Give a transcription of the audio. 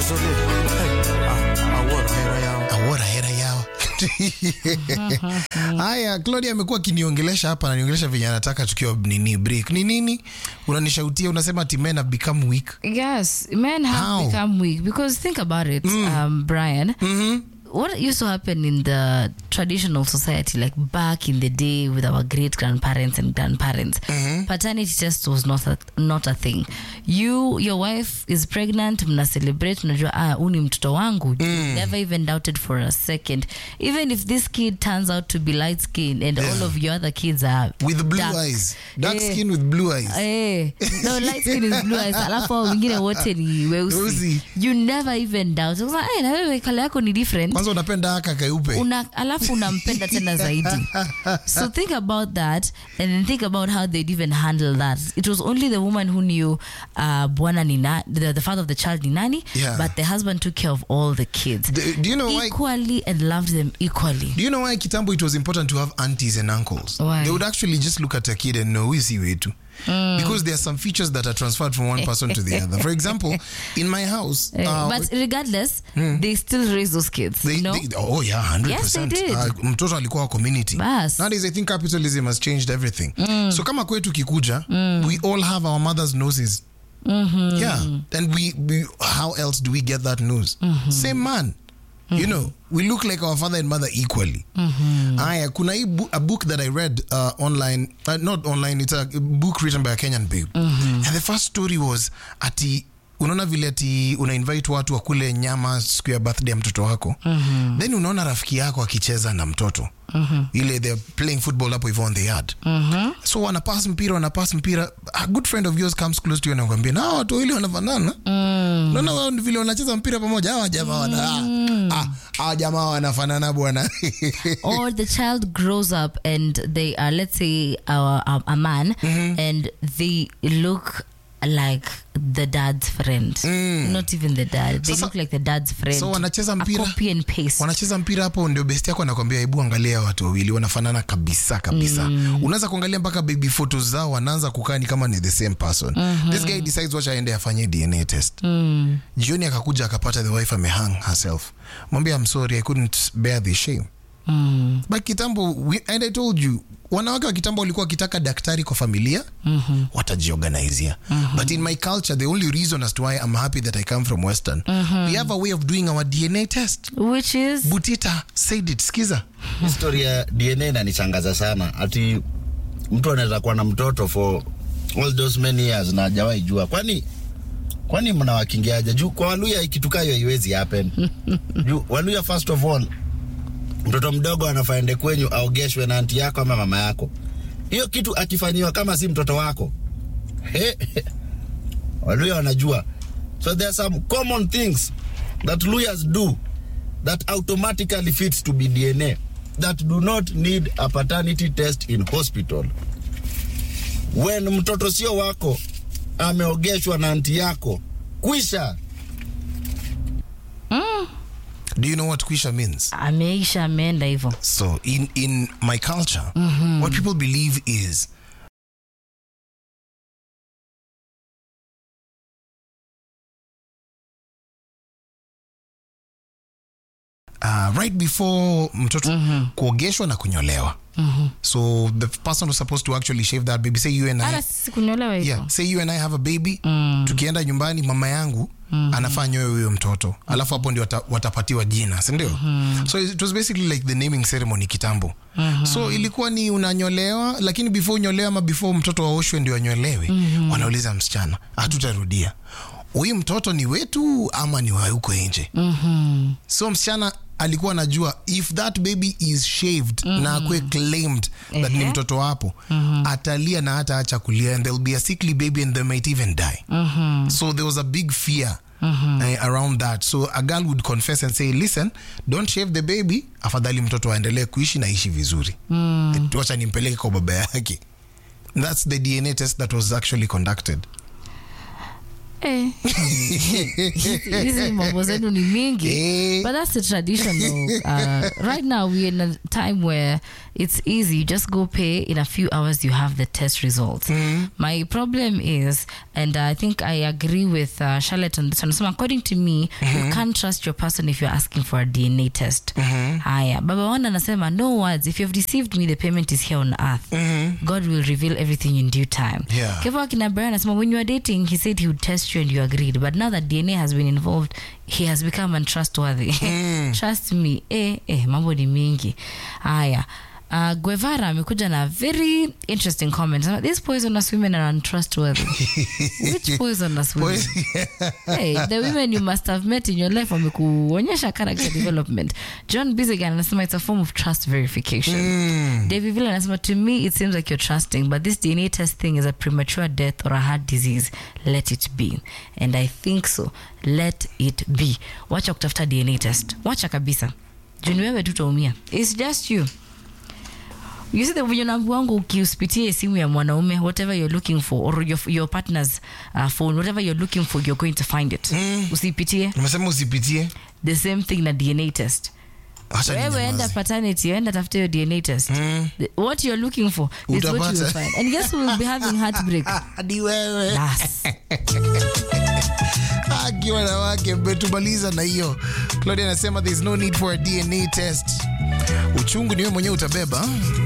awora hera yao haya claudia amekuwa akiniongelesha hapa ananiongelesha venye anataka tukiwa nini break ni nini unanishautia unasema ati men have become weak Yes, men have How? become weak because think about it, um, Brian. What used to happen in the traditional society, like back in the day with our great grandparents and grandparents, paternity test was not a, not a thing. You, your wife is pregnant, mna celebrate, mnajua ah, huu ni mtoto wangu. You Never even doubted for a second. Even if this kid turns out to be light skinned and all of your other kids are with blue dark. eyes dark Eh. skin with blue eyes Eh, no, light skin is blue eyes. Alafu hao wengine wote ni Weusi. weusi. You never even doubt. Sasa, eh, na wewe kala yako ni different. kwanza unapenda haka keupe Una, alafu unampenda tena zaidi. So think about that and then think about how they'd even handle that. It was only the woman who knew uh, bwana ni na, the, the father of the child ni nani, Yeah. but the husband took care of all the kids. Do- do you know why Equally and loved them equally. Do you know why kitambo it was important to have aunties and uncles? Why? They would actually just look at a kid and know who is he wetu. Because there are some features that are transferred from one person to the other. For example, in my house, Eh, uh, but regardless, they still raise those kids. they, you know? they- oh yeah, 100%. Yes, they did. Uh, mtoto alikuwa wa community. Bas. Nowadays I think capitalism has changed everything. So kama kwetu kikuja, we all have our mother's noses. Yeah. And we, we how else do we get that nose? Same man. You know, we look like our father and mother equally. Aya, kuna hii bu- a book that I read uh, online, uh, not online, it's a book written by a Kenyan babe. And the first story was ati unaona vile ati una invite watu wakule nyama siku ya birthday ya mtoto wako then unaona rafiki yako akicheza na mtoto ile they're playing football hapo hivyo on the yard so wanapas mpira wanapas mpira a good friend of yours comes close to you anakwambia na hawa watu wawili wanafanana naona wao ni vile wanacheza mpira pamoja hawa jamaa wana ah, hawa jamaa wanafanana bwana or the child grows up and they are let's say a, a, a man and they look like the dad's friend not even the dad they Sasa- look like the dad's friend so wanacheza a mpira copy and paste wanacheza mpira hapo ndio best yako anakwambia hebu angalia watu wawili wanafanana kabisa kabisa unaweza kuangalia mpaka baby photos zao wanaanza kukaa ni kama ni the same person this guy decides wacha aende afanye dna test jioni akakuja akapata the wife amehang herself mwambia I'm sorry i couldn't bear the shame but kitambo we, and i told you wanawake wa kitambo walikuwa wakitaka daktari kwa familia mm-hmm. watajiorganizia mm-hmm. but in my culture the only reason as to why i'm happy that i come from western mm-hmm. we have a way of doing our dna test which is butita said it skiza History ya dna inanichangaza sana ati mtu anaweza kuwa na mtoto for all those many years na hajawahi jua kwani kwani mnawakingiaje juu kwa waluya ikitukayo haiwezi happen juu waluya first of all mtoto mdogo anafaende kwenyu aogeshwe na anti yako ama mama yako hiyo kitu akifanyiwa kama si mtoto wako he, he. waluya wanajua so there are some common things that luyas do that automatically fits to be dna that do not need a paternity test in hospital when mtoto sio wako ameogeshwa na anti yako kwisha do you know what kwisha means ameisha ameenda hivyo so in, in my culture what people believe is Uh, right before mtoto kuogeshwa na kunyolewa so the person was supposed to actually shave that baby say you and I hata sisi kunyolewa hivyo yeah, say you and I have a baby tukienda nyumbani mama yangu anafaa nyoe huyo mtoto alafu hapo ndio wata, watapatiwa jina sindio so it was basically like the naming ceremony kitambo so ilikuwa ni unanyolewa lakini before unyolewa ama before mtoto waoshwe ndio anyolewe wanauliza msichana hatutarudia huyu mtoto ni wetu ama ni wa huko nje so msichana alikuwa anajua if that baby is shaved na akwe claimed that ni Ehe. mtoto wapo atalia na hata acha kulia and there'll be a sickly baby and they might even die so there was a big fear uh, around that so a girl would confess and say listen don't shave the baby afadhali mtoto aendelee kuishi na ishi vizuri wacha nimpeleke kwa baba yake that's the dna test that was actually conducted Eh. hizi mambo zenu ni mingi Eh. but that's the traditional uh, right now we're in a time where it's easy you just go pay in a few hours you have the test results my problem is and i think i agree with uh, charlotte on this one so according to me you can't trust your person if you're asking for a dna test haya baba wana anasema no words if you've deceived me the payment is here on earth god will reveal everything in due time Yeah. Kevo akina Brian anasema when you were dating he said he would test you and you agreed but now that DNA has been involved he has become untrustworthy trust me eh, eh, mambo ni mingi haya Uh, Guevara amekuja na very interesting comment. Anasema, These poisonous women are untrustworthy. Which poisonous women? hey, the women you must have met in your life wamekuonyesha character development. John Bizigan anasema it's a form of trust verification. David Villa anasema to me it seems like you're trusting but this DNA test thing is a premature death or a heart disease. Let it be. And I think so. Let it be. Wacha kutafuta DNA test. Wacha kabisa. Juni wewe tu utaumia. It's just you. You see the venye unaambiwa wangu ukiuspitie simu ya mwanaume whatever you're looking for or your, your partner's uh, phone whatever you're looking for you're going to find it. Usipitie Umesema usipitie. the same thing na DNA test. Acha wewe enda ninyamaze. paternity enda tafute your dna test The- what you're looking for is what you will Utapata. find and guess who will be having heartbreak Hadi wewe. Nas. Haki wanawake mmetumaliza na hiyo. Claudia anasema there is no need for a DNA test. Uchungu ni wewe mwenyewe utabeba.